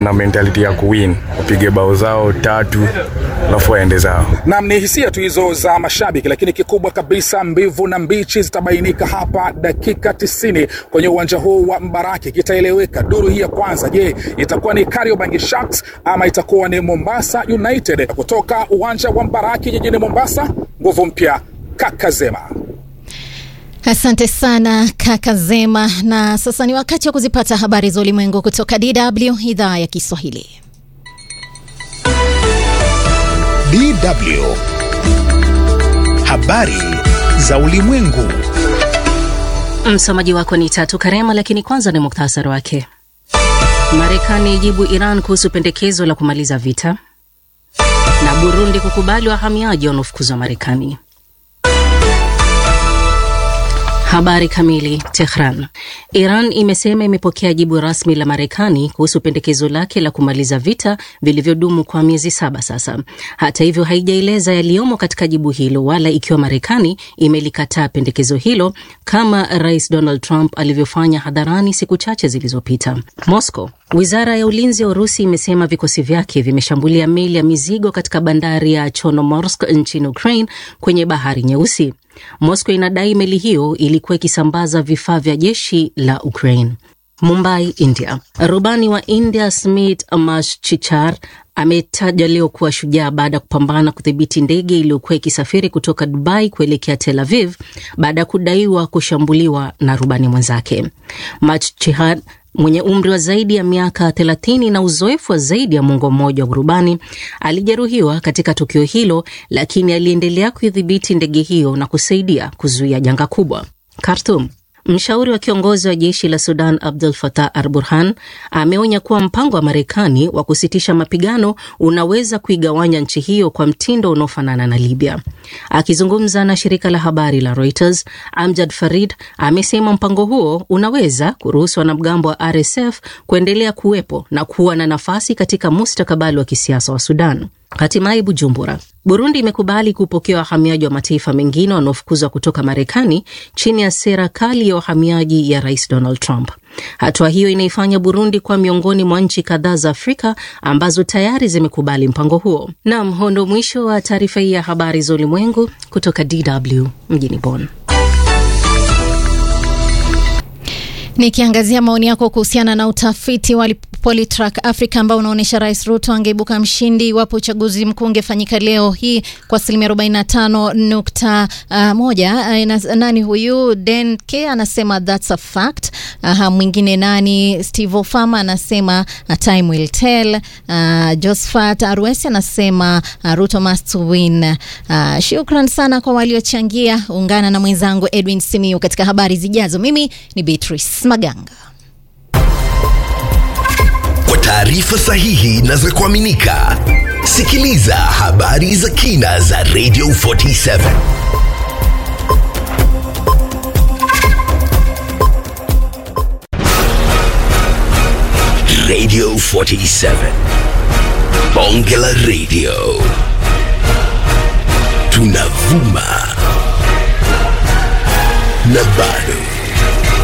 na mentality ya kuwin, wapige bao zao tatu alafu waende zao. Nam, ni hisia tu hizo za mashabiki, lakini kikubwa kabisa, mbivu na mbichi zitabainika hapa dakika 90 kwenye uwanja huu wa Mbaraki. Kitaeleweka duru hii ya kwanza, je, itakuwa ni Kariobangi Sharks ama itakuwa ni Mombasa United? Kutoka uwanja wa Mbaraki jijini Mombasa, nguvu mpya Kakazema. Asante sana kaka Zema, na sasa ni wakati wa kuzipata habari za ulimwengu kutoka DW idhaa ya Kiswahili. DW habari za ulimwengu. Msomaji wako ni Tatu Karema, lakini kwanza ni muktasari wake. Marekani ijibu Iran kuhusu pendekezo la kumaliza vita, na Burundi kukubali wahamiaji wanaofukuzwa Marekani. Habari kamili. Tehran. Iran imesema imepokea jibu rasmi la Marekani kuhusu pendekezo lake la kumaliza vita vilivyodumu kwa miezi saba sasa. Hata hivyo, haijaeleza yaliyomo katika jibu hilo wala ikiwa Marekani imelikataa pendekezo hilo kama Rais Donald Trump alivyofanya hadharani siku chache zilizopita. Moscow. Wizara ya ulinzi ya Urusi imesema vikosi vyake vimeshambulia meli ya mizigo katika bandari ya Chornomorsk nchini Ukraine kwenye bahari Nyeusi. Moscow inadai meli hiyo ilikuwa ikisambaza vifaa vya jeshi la Ukraine. Mumbai, India. Rubani wa India Smit Mashchichar ametaja leo kuwa shujaa baada ya kupambana kudhibiti ndege iliyokuwa ikisafiri kutoka Dubai kuelekea Tel Aviv baada ya kudaiwa kushambuliwa na rubani mwenzake. Mashchichar mwenye umri wa zaidi ya miaka 30 na uzoefu wa zaidi ya mwongo mmoja wa urubani alijeruhiwa katika tukio hilo, lakini aliendelea kuidhibiti ndege hiyo na kusaidia kuzuia janga kubwa. Khartoum. Mshauri wa kiongozi wa jeshi la Sudan Abdul Fatah Al Burhan ameonya kuwa mpango wa Marekani wa kusitisha mapigano unaweza kuigawanya nchi hiyo kwa mtindo unaofanana na Libya. Akizungumza na shirika la habari la Reuters, Amjad Farid amesema mpango huo unaweza kuruhusu wanamgambo wa RSF kuendelea kuwepo na kuwa na nafasi katika mustakabali wa kisiasa wa Sudan. Hatimaye Bujumbura. Burundi imekubali kupokea wahamiaji wa mataifa mengine wanaofukuzwa kutoka Marekani chini ya sera kali ya uhamiaji ya Rais Donald Trump. Hatua hiyo inaifanya Burundi kuwa miongoni mwa nchi kadhaa za Afrika ambazo tayari zimekubali mpango huo. Nam, huo ndo mwisho wa taarifa hii ya habari za ulimwengu kutoka DW mjini Bonn. Nikiangazia maoni yako kuhusiana na utafiti wa Polytrack Africa ambao unaonyesha Rais Ruto angeibuka mshindi iwapo uchaguzi mkuu ungefanyika leo hii kwa asilimia 45.1. Uh, nani huyu Den K anasema that's a fact. Uh, mwingine nani Steve Ofama anasema uh, time will tell. Uh, Josephat Arwesi anasema uh, Ruto must win. Uh, shukran sana kwa waliochangia. Ungana na mwenzangu Edwin Simiu katika habari zijazo. Mimi ni Beatrice Maganga. Kwa taarifa sahihi na za kuaminika, sikiliza habari za kina za Radio 47 Radio 47 Bonge la Radio, tunavuma na bado